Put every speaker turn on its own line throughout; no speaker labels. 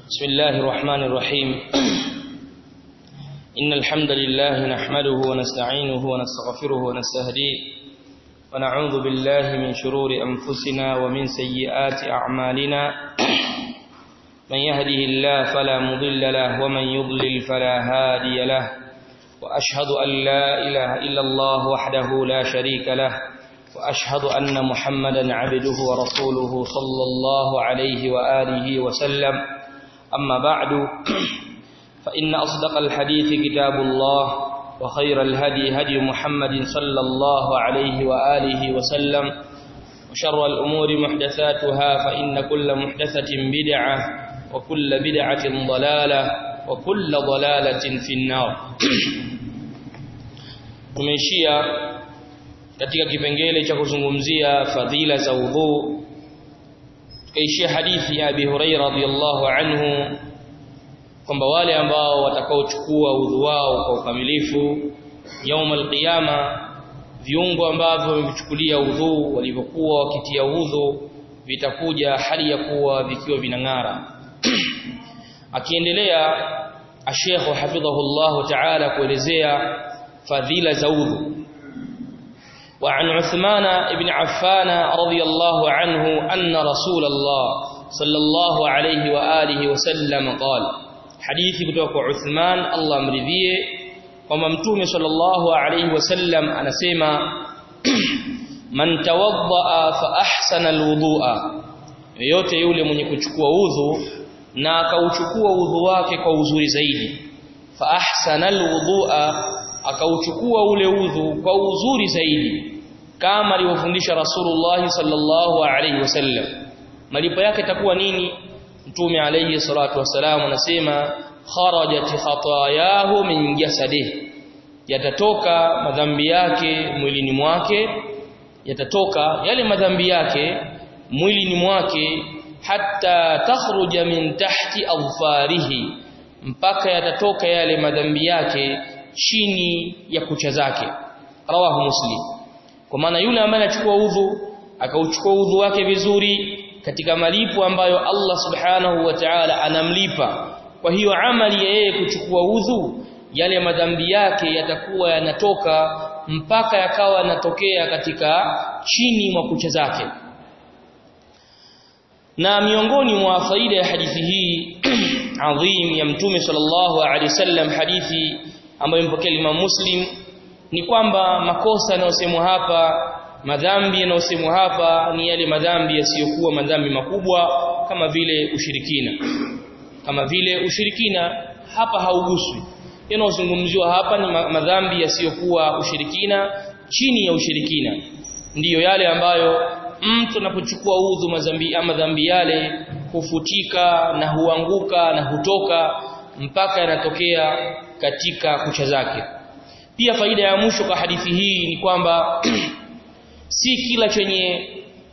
بسم الله الرحمن الرحيم إن الحمد لله نحمده ونستعينه ونستغفره ونستهديه ونعوذ بالله من شرور أنفسنا ومن سيئات أعمالنا من يهده الله فلا مضل له ومن يضلل فلا هادي له وأشهد أن لا إله إلا الله وحده لا شريك له وأشهد أن محمدا عبده ورسوله صلى الله عليه وآله وسلم أما بعد فإن أصدق الحديث كتاب الله وخير الهدي هدي محمد صلى الله عليه وآله وسلم وشر الأمور محدثاتها فإن كل محدثة بدعة وكل بدعة ضلالة وكل ضلالة في النار tumeishia katika kipengele cha kuzungumzia fadhila za udhu tukaishia hadithi ya Abi Huraira radhiyallahu anhu kwamba wale ambao watakaochukua udhu wao kwa ukamilifu yaum alqiyama viungo ambavyo wamevichukulia udhu walivyokuwa wakitia udhu vitakuja hali ya kuwa vikiwa vinang'ara akiendelea ashekhu hafidhahullahu ta'ala kuelezea fadhila za udhu وعن عثمان بن عفان رضي الله عنه أن رسول الله صلى الله عليه وآله وسلم قال حديث بتوك عثمان الله مرضيه وممتوم صلى الله عليه وسلم أنا سيما من توضأ فأحسن الوضوء yote yule mwenye kuchukua udhu na akauchukua udhu wake kwa uzuri zaidi fa ahsana alwudhu'a akauchukua ule udhu kwa uzuri zaidi kama alivyofundisha Rasulullah sallallahu alaihi wasallam malipo yake itakuwa nini mtume alayhi salatu wasalam anasema kharajat khatayahu min jasadihi yatatoka madhambi yake mwilini mwake yatatoka yale madhambi yake mwilini mwake hatta takhruja min tahti adfarihi mpaka yatatoka yale madhambi yake chini ya kucha zake rawahu muslim kwa maana yule ambaye anachukua udhu akauchukua udhu wake vizuri katika malipo ambayo Allah subhanahu wa ta'ala anamlipa kwa hiyo amali ya yeye kuchukua udhu yale madhambi yake yatakuwa yanatoka mpaka yakawa yanatokea katika chini mwa kucha zake na miongoni mwa faida ya hadithi hii adhim ya mtume sallallahu alaihi wasallam hadithi ambayo mpokea Imam Muslim ni kwamba makosa yanayosemwa hapa madhambi yanayosemwa hapa ni yale madhambi yasiyokuwa madhambi makubwa kama vile ushirikina kama vile ushirikina hapa hauguswi yanayozungumziwa hapa ni madhambi yasiyokuwa ushirikina chini ya ushirikina ndiyo yale ambayo mtu anapochukua udhu madhambi ama dhambi yale hufutika na huanguka na hutoka mpaka yanatokea katika kucha zake pia faida ya mwisho kwa hadithi hii ni kwamba si kila chenye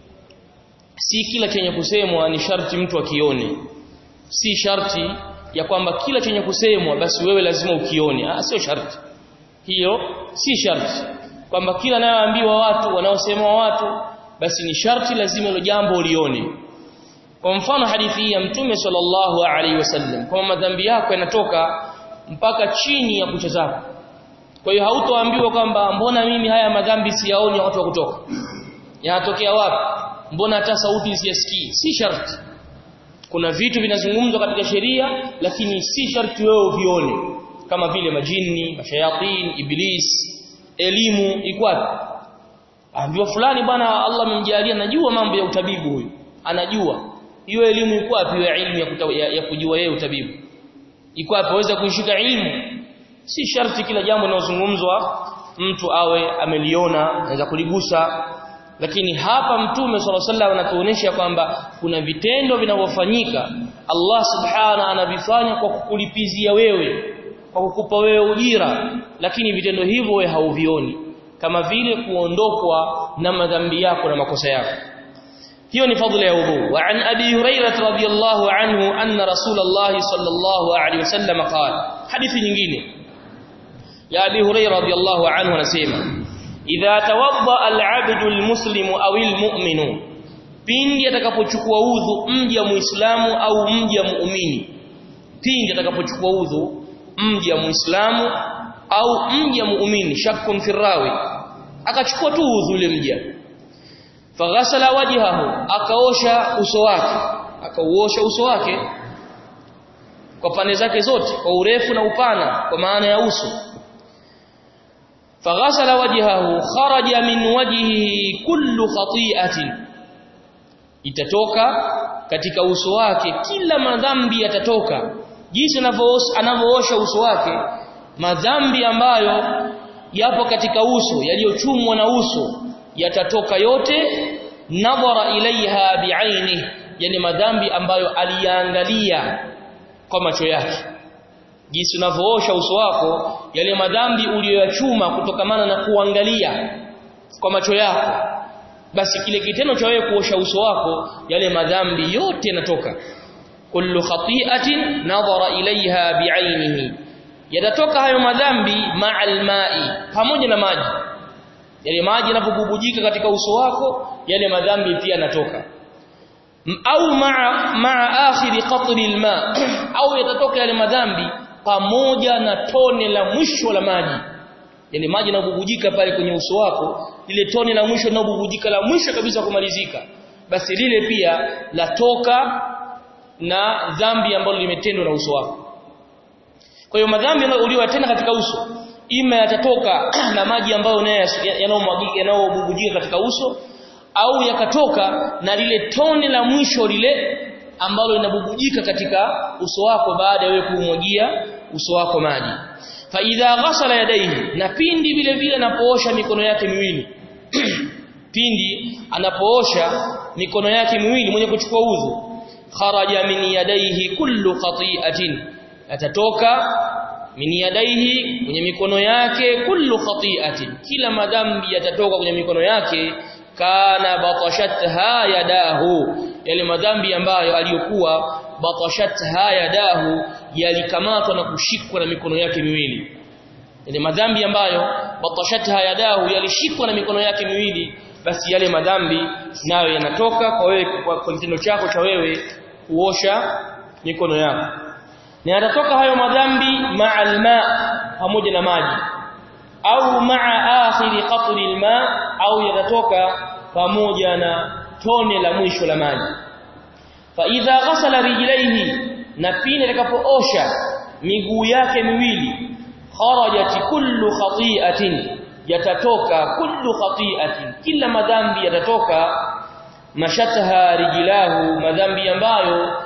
si kila chenye kusemwa ni sharti mtu akione si sharti ya kwamba kila chenye kusemwa basi wewe lazima ukione ah sio sharti hiyo si sharti kwamba kila nayoambiwa watu wanaosemwa watu basi ni sharti lazima hilo jambo ulione kwa mfano hadithi hii ya mtume sallallahu alaihi wasallam kwamba madhambi yako yanatoka mpaka chini ya kucha zako kwa hiyo hautoambiwa kwamba mbona mimi haya madhambi siyaoni watu wa kutoka yanatokea wapi mbona hata sauti siyasikii si sharti kuna vitu vinazungumzwa katika sheria lakini si sharti wewe uvione kama vile majini mashayatin iblis elimu ikwapi ambiwa fulani bwana Allah amemjalia najua mambo ya utabibu huyu anajua hiyo elimu iko wapi hiyo elimu ya, kuta, ya, ya kujua yeye utabibu iko wapi aweza kuishika elimu si sharti kila jambo linalozungumzwa mtu awe ameliona anaweza kuligusa lakini hapa mtume swalla sallam anatuonesha kwamba kuna vitendo vinavyofanyika Allah subhana anavifanya kwa kukulipizia wewe kwa kukupa wewe ujira lakini vitendo hivyo wewe hauvioni kama vile kuondokwa na madhambi yako na makosa yako hiyo ni fadhila ya udhu wa an abi hurairah radhiyallahu anhu anna rasulullah sallallahu alaihi wasallam qala hadithi nyingine ya abi hurairah radhiyallahu anhu anasema idha tawadda al-'abdu al-muslimu aw al-mu'minu pindi atakapochukua udhu mja muislamu au mja muumini pindi atakapochukua udhu mja muislamu au mja muumini shakkun firawi akachukua tu udhu ule mja faghasala wajhahu akaosha uso wake akauosha uso wake kwa pande zake zote kwa urefu na upana kwa maana ya uso faghasala wajhahu kharaja min wajhihi kullu khati'atin itatoka katika uso wake kila madhambi yatatoka jinsi anavyoosha uso wake madhambi ambayo yapo katika uso yaliyochumwa na uso yatatoka yote nadhara ilaiha biaini yani madhambi ambayo aliyaangalia kwa macho yake jinsi unavyoosha uso wako yale madhambi uliyoyachuma kutokamana na kuangalia kwa macho yako basi kile kitendo cha wewe kuosha uso wako yale madhambi yote yanatoka kullu khati'atin nadhara ilaiha biainihi yatatoka hayo madhambi ma'al ma'i pamoja na maji yale maji yanapobubujika katika uso wako yale madhambi pia yanatoka au ma'a ma'a akhiri qatri alma au yatatoka yale madhambi pamoja na tone la mwisho la maji yale maji yanabubujika pale kwenye uso wako lile tone la mwisho linabubujika la mwisho kabisa kumalizika basi lile pia latoka na dhambi ambalo limetendwa na uso wako kwa hiyo madhambi uliyotenda katika uso ima yatatoka na maji ambayo yanayomwagika yanayobubujika katika uso au yakatoka na lile tone la mwisho lile ambalo linabubujika katika uso wako baada ya wewe kumwagia uso wako maji fa idha ghasala yadayhi na pindi vile vile anapoosha mikono yake miwili pindi anapoosha mikono yake miwili mwenye kuchukua udhu kharaja min yadayhi kullu khati'atin atatoka min yadayhi kwenye mikono yake kullu khati'atin kila madhambi yatatoka kwenye mikono yake kana batashatha yadahu yale madhambi ambayo aliyokuwa batashatha yadahu yalikamatwa na kushikwa na mikono yake miwili yale madhambi ambayo batashatha yadahu yalishikwa na mikono yake miwili basi yale madhambi nayo yanatoka kwa wewe kwa kitendo chako cha wewe kuosha mikono yako na yatatoka hayo madhambi ma'al ma pamoja na maji au ma'a akhiri qatri alma au yatatoka pamoja na tone la mwisho la maji fa idha ghasala rijlaihi na pindi atakapoosha miguu yake miwili kharajat kullu khati'atin yatatoka kullu khati'atin kila madhambi yatatoka mashataha rijlahu madhambi ambayo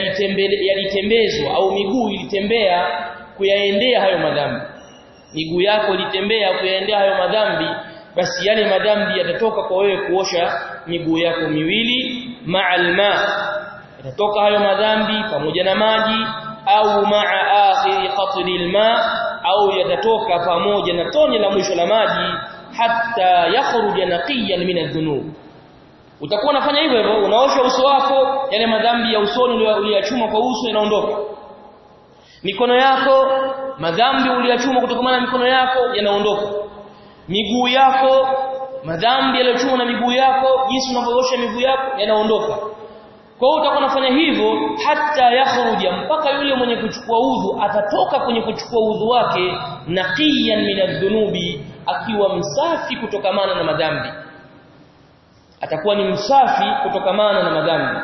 yalitembezwa au miguu ilitembea kuyaendea hayo madhambi miguu yako ilitembea kuyaendea hayo madhambi basi yale madhambi yatatoka kwa wewe kuosha miguu yako miwili ma'al ma yatatoka hayo madhambi pamoja na maji au ma'a akhiri qatri alma au yatatoka pamoja na tone la mwisho la maji hatta yakhruja naqiyan min adh-dhunub utakuwa unafanya hivyo hivyo unaosha uso wako yale madhambi ya usoni uliyachuma kwa uso yanaondoka mikono yako madhambi uliyachuma kutokana na mikono yako yanaondoka miguu yako madhambi yaliyochuma na miguu yako jinsi unavyoosha miguu yako yanaondoka kwa hiyo utakuwa unafanya hivyo hata yakhruja mpaka yule mwenye kuchukua udhu atatoka kwenye kuchukua udhu wake naqiyan min adh-dhunubi akiwa msafi kutokamana na madhambi atakuwa ni msafi kutokamana na madhambi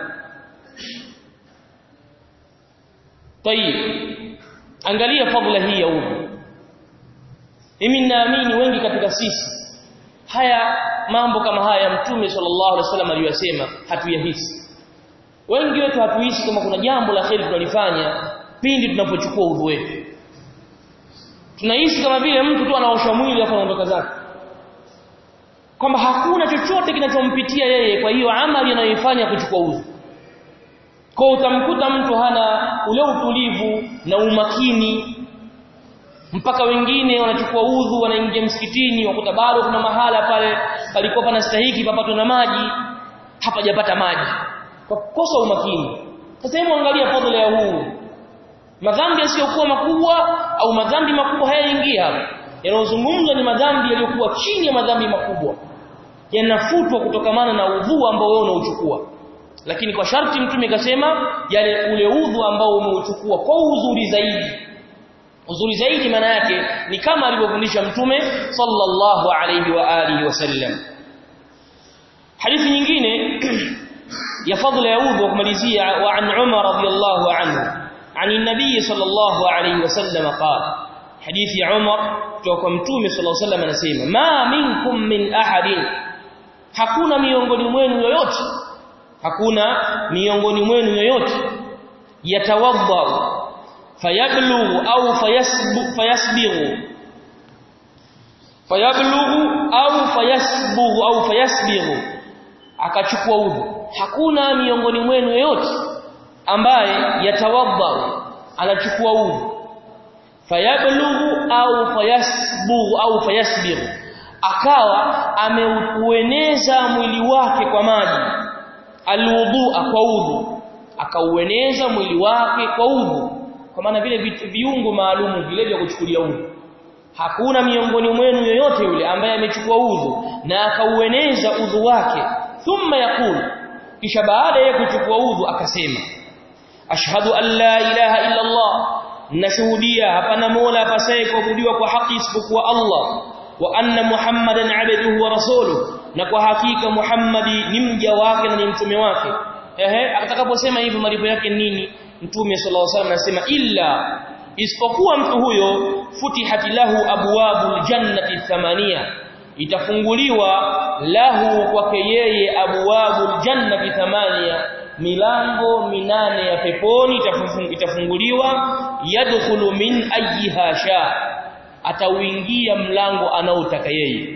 tayib angalia fadhila hii ya udhu mimi ninaamini wengi katika sisi haya mambo kama haya mtume sallallahu alaihi wasallam aliyosema hatuyahisi wengi wetu hatuhisi kama kuna jambo la kheri tunalifanya pindi tunapochukua udhu wetu tunahisi kama vile mtu tu anaosha mwili afa anaondoka zake kwamba hakuna chochote kinachompitia yeye kwa hiyo amali anayoifanya kuchukua udhu kwa utamkuta mtu hana ule utulivu na umakini mpaka wengine wanachukua udhu wanaingia msikitini wakuta bado kuna mahala pale palikuwa panastahiki papatwe na maji hapajapata maji kwa kukosa umakini sasa hebu angalia fadhila ya huu madhambi yasiyokuwa makubwa au madhambi makubwa hayaingia hapa yanayozungumzwa ni madhambi yaliyokuwa chini ya madhambi makubwa yanafutwa kutokamana na udhu ambao wewe unauchukua lakini kwa sharti mtume kasema yale ule udhu ambao umeuchukua kwa uzuri zaidi uzuri zaidi maana yake ni kama alivyofundisha mtume sallallahu alayhi wa alihi wasallam hadithi nyingine ya fadhila ya udhu kumalizia wa an Umar radiyallahu anhu عن النبي صلى الله عليه وسلم قال حديث عمر kutoka mtume صلى الله عليه وسلم anasema ma minkum min ahadin hakuna miongoni mwenu yoyote hakuna miongoni mwenu yoyote yatawadda fayablughu au fayasbu fayasbighu fayablughu au fayasbughu au fayasbighu akachukua udhu hakuna miongoni mwenu yoyote ambaye yatawadda anachukua udhu fayablughu au fayasbughu au fayasbighu akawa ameueneza mwili wake kwa maji alwudhu'a kwa udhu akaueneza mwili wake kwa udhu kwa maana vile viungo maalumu vile vya kuchukulia udhu hakuna miongoni mwenu yoyote yule ambaye amechukua udhu na akaueneza udhu wake thumma yakulu kisha baada ya kuchukua udhu akasema ashhadu an la ilaha illa Allah nashuhudia hapana mola apasaye kuabudiwa kwa haki isipokuwa Allah wa anna muhammadan abduhu wa rasuluhu na kwa hakika muhammadi ni mja wake na ni mtume wake ehe atakaposema hivyo malipo yake nini mtume sallallahu alaihi wasallam anasema illa isipokuwa mtu huyo futihati lahu abwabul jannati thamania itafunguliwa lahu kwake yeye abwabul jannati thamania milango minane ya peponi itafunguliwa yadkhulu min ayyiha sha atauingia mlango anaotaka yeye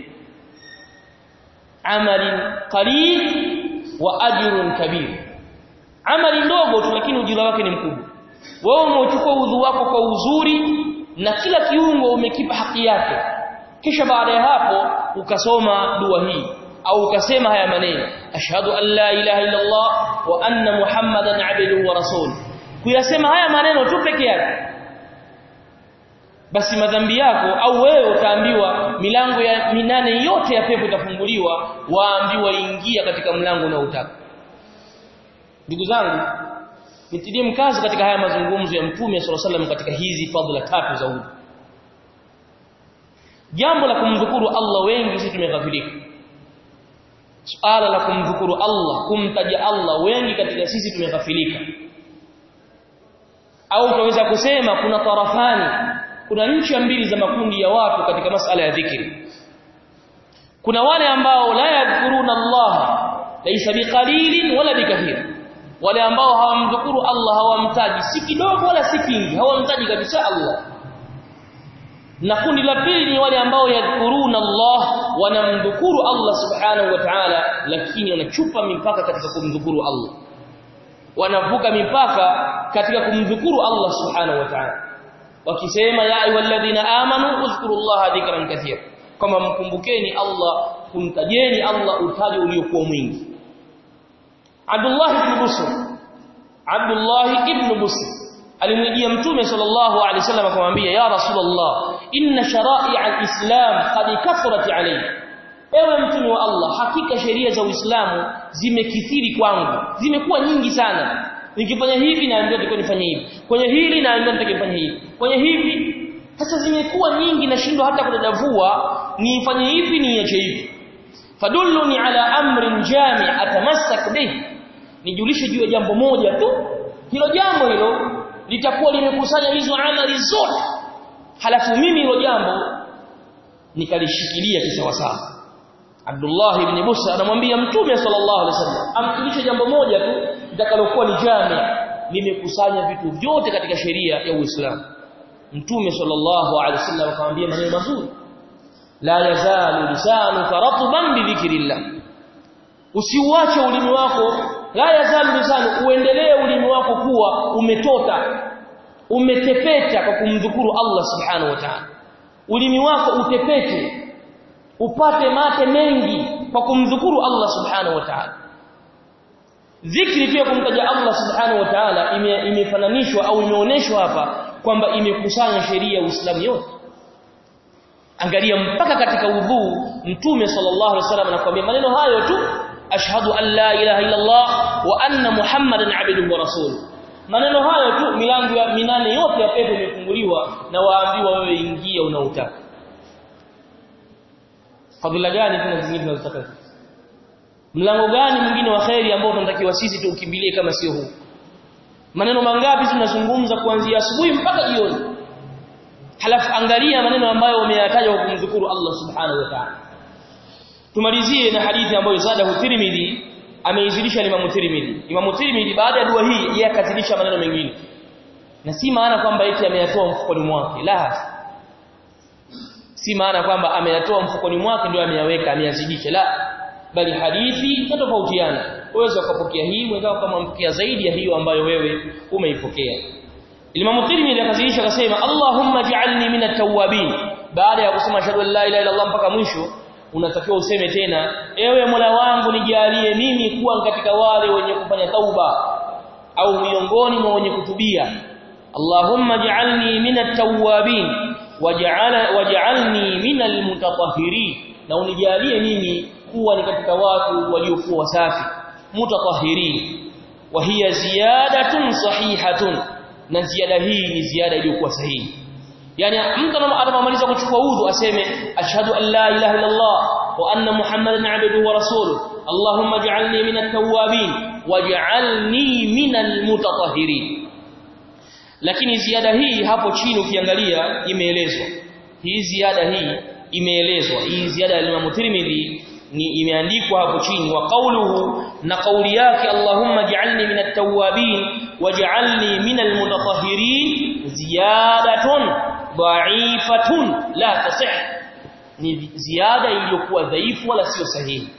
amalin qalil wa ajrun kabir amali ndogo tu lakini ujira wake ni mkubwa wewe umechukua udhu wako kwa uzuri na kila kiungo umekipa haki yake kisha baada ya hapo ukasoma dua hii au ukasema haya maneno ashhadu an la ilaha illa Allah wa anna muhammadan abduhu wa rasul kuyasema haya maneno tu peke yake basi madhambi yako au wewe utaambiwa milango ya minane yote ya pepo itafunguliwa waambiwa ingia katika mlango unaotaka ndugu zangu nitilie mkazo katika haya mazungumzo ya mtume sallallahu alaihi katika hizi fadhila tatu za udhu jambo la kumdhukuru Allah wengi sisi tumeghafilika suala la kumdhukuru Allah kumtaja Allah wengi katika sisi tumeghafilika au tunaweza kusema kuna tarafani kuna nchi mbili za makundi ya watu katika masala ya dhikri kuna wale ambao la yadhkuruna Allah laysa biqalilin wala bikathir wale ambao hawamdhukuru Allah hawamtaji si kidogo wala si kingi hawamtaji kabisa Allah na kundi la pili ni wale ambao yadhkuruna Allah wanamdhukuru Allah subhanahu wa ta'ala lakini wanachupa mipaka katika kumdhukuru Allah wanavuka mipaka katika kumdhukuru Allah subhanahu wa ta'ala wakisema ya ayyuhalladhina amanu uzkurullaha dhikran kathira kama mkumbukeni Allah kumtajeni Allah utaji uliokuwa mwingi Abdullah ibn Busr Abdullah ibn Busr alimjia mtume sallallahu alaihi wasallam akamwambia ya rasulullah inna shara'i al-islam qad kathrat alayhi ewe mtume wa Allah hakika sheria za Uislamu zimekithiri kwangu zimekuwa nyingi sana nikifanya hivi naambiwa nitakuwa nifanye hivi kwenye hili naambiwa nitakifanya hivi kwenye hivi sasa zimekuwa nyingi nashindwa hata kudadavua nifanye hivi niache hivi fadulluni ala amrin jami' atamassak bihi nijulishe juu ya jambo moja tu hilo jambo hilo litakuwa limekusanya hizo amali zote halafu mimi hilo jambo nikalishikilia kisawasawa Abdullah ibn Musa anamwambia Mtume sallallahu alaihi wasallam amjulishe jambo moja tu litakalokuwa ni jami limekusanya vitu vyote katika sheria ya Uislamu Mtume sallallahu alaihi wasallam akamwambia maneno mazuri la yazalu lisanuka ratban bi dhikrillah usiuache ulimi wako la yazalu lisanu uendelee ulimi wako kuwa umetota umetepeta kwa kumdhukuru Allah subhanahu wa ta'ala ulimi wako utepete upate mate mengi kwa kumdhukuru Allah subhanahu wa ta'ala dhikri pia kumtaja Allah subhanahu wa ta'ala imefananishwa au imeoneshwa hapa kwamba imekusanya sheria ya Uislamu yote angalia mpaka katika udhuu mtume sallallahu alaihi wasallam anakuambia maneno hayo tu ashhadu an la ilaha illa Allah wa anna muhammadan abduhu wa rasuluhu maneno hayo tu milango ya minane yote ya pepo imefunguliwa na waambiwa wewe ingia unautaka fadhila gani tena zingine tunazotaka mlango gani mwingine wa khairi ambao tunatakiwa sisi tuukimbilie kama sio huu maneno mangapi tunazungumza kuanzia asubuhi mpaka jioni halafu angalia maneno ambayo umeyataja kwa kumdhukuru Allah subhanahu wa ta'ala tumalizie na hadithi ambayo zada Tirmidhi ameizidisha Imam Tirmidhi Imam Tirmidhi baada ya dua hii yeye akazidisha maneno mengine na si maana kwamba eti ameyatoa mfukoni mwake la si maana kwamba ameyatoa mfukoni mwake ndio ameyaweka ameyazidisha la bali hadithi tofautiana uweza ukapokea hii mwenzako kama mpokea zaidi ya hiyo ambayo wewe umeipokea Imam Tirmidhi akazidisha akasema Allahumma ja'alni minat tawwabin baada ya kusema shahadu la ilaha illa Allah mpaka mwisho unatakiwa useme tena ewe Mola wangu nijalie mimi kuwa katika wale wenye kufanya tauba au miongoni mwa wenye kutubia Allahumma ja'alni minat tawwabin waj'al waj'alni minal mutatahhirin na unijalie mimi kuwa ni katika watu waliokuwa wasafi mutatahhirin wa hiya ziyadatun sahihatun na ziada hii ni ziada iliyokuwa sahihi yani mtu anapomaliza kuchukua udhu aseme ashhadu an la ilaha illa Allah wa anna muhammadan abduhu wa rasuluhu allahumma ij'alni minat tawwabin waj'alni minal mutatahhirin lakini ziada hii hapo chini ukiangalia imeelezwa hii ziada hii imeelezwa hii ziada ya Imam Tirmidhi ni imeandikwa hapo chini wa qawluhu na kauli yake Allahumma ij'alni minat tawwabin waj'alni minal mutatahhirin ziyadatun dha'ifatun la tasih ni ziada iliyokuwa dhaifu wala sio sahihi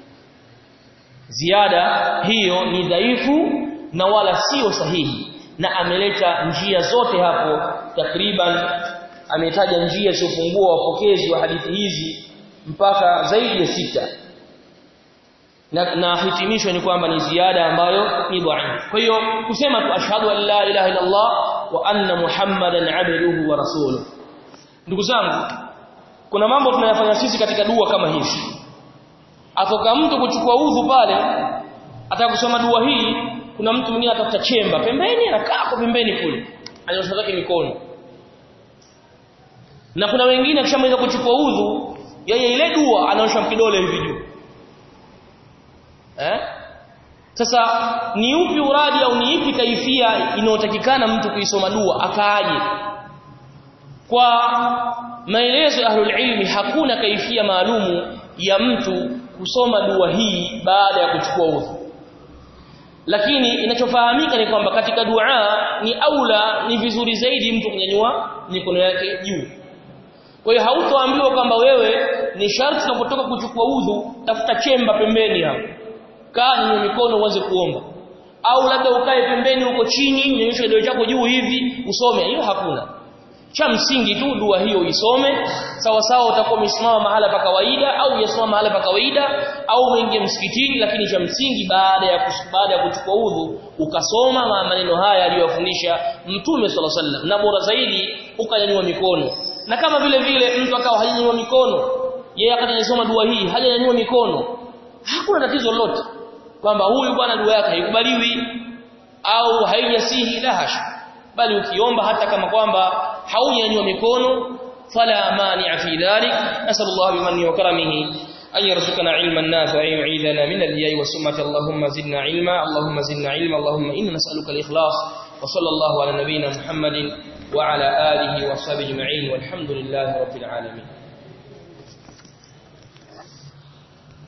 ziada hiyo ni dhaifu na wala sio sahihi na ameleta njia zote hapo takriban ametaja njia zilizopungua wapokezi wa hadithi hizi mpaka zaidi ya sita na, na hitimisho ni kwamba ni ziada ambayo ni dhaifu kwa hiyo kusema tu ashhadu an la ilaha illa Allah wa anna muhammadan abduhu wa rasuluhu ndugu zangu kuna mambo tunayafanya sisi katika dua kama hizi atoka mtu kuchukua udhu pale atakusoma dua hii kuna mtu mwingine atafuta chemba pembeni anakaa kwa pembeni kule anyosha zake mikono na kuna wengine akishamaliza kuchukua udhu yeye ile dua anaosha kidole hivi juu eh sasa ni upi uradi au ni ipi kaifia inayotakikana mtu kuisoma dua akaaje kwa maelezo ya ahlul ilmi hakuna kaifia maalumu ya mtu kusoma dua hii baada ya kuchukua udhu lakini inachofahamika ni kwamba katika dua ni aula ni vizuri zaidi mtu kunyanyua mikono yake juu kwa hiyo hautoambiwa kwamba wewe ni sharti unapotoka kuchukua udhu tafuta chemba pembeni hapo kaa nyanyua mikono uanze kuomba au labda ukae pembeni huko chini nyanyosha kidole chako juu hivi usome hiyo hakuna cha msingi tu dua hiyo isome sawa sawa utakuwa umesimama mahala pa kawaida au uyasimama mahala pa kawaida au uingie msikitini lakini cha msingi baada ya baada ya kuchukua udhu ukasoma maneno haya aliyofundisha mtume sala sallam na bora zaidi ukanyanyua mikono na kama vile vile mtu akawa hajanyanyua mikono yeye akajisoma dua hii hajanyanyua mikono hakuna tatizo lolote kwamba huyu bwana dua yake haikubaliwi au haijasihi la hasha bali ukiomba hata kama kwamba haujanyanyua mikono fala mani'a fi dhalik nasallallahu bimanni wa karamihi أن يرزقنا علما نافعا ويعيذنا من الرياء والسمة اللهم زدنا علما اللهم زدنا علما اللهم إنا نسألك الإخلاص وصلى الله على نبينا محمد وعلى آله وصحبه أجمعين والحمد لله رب العالمين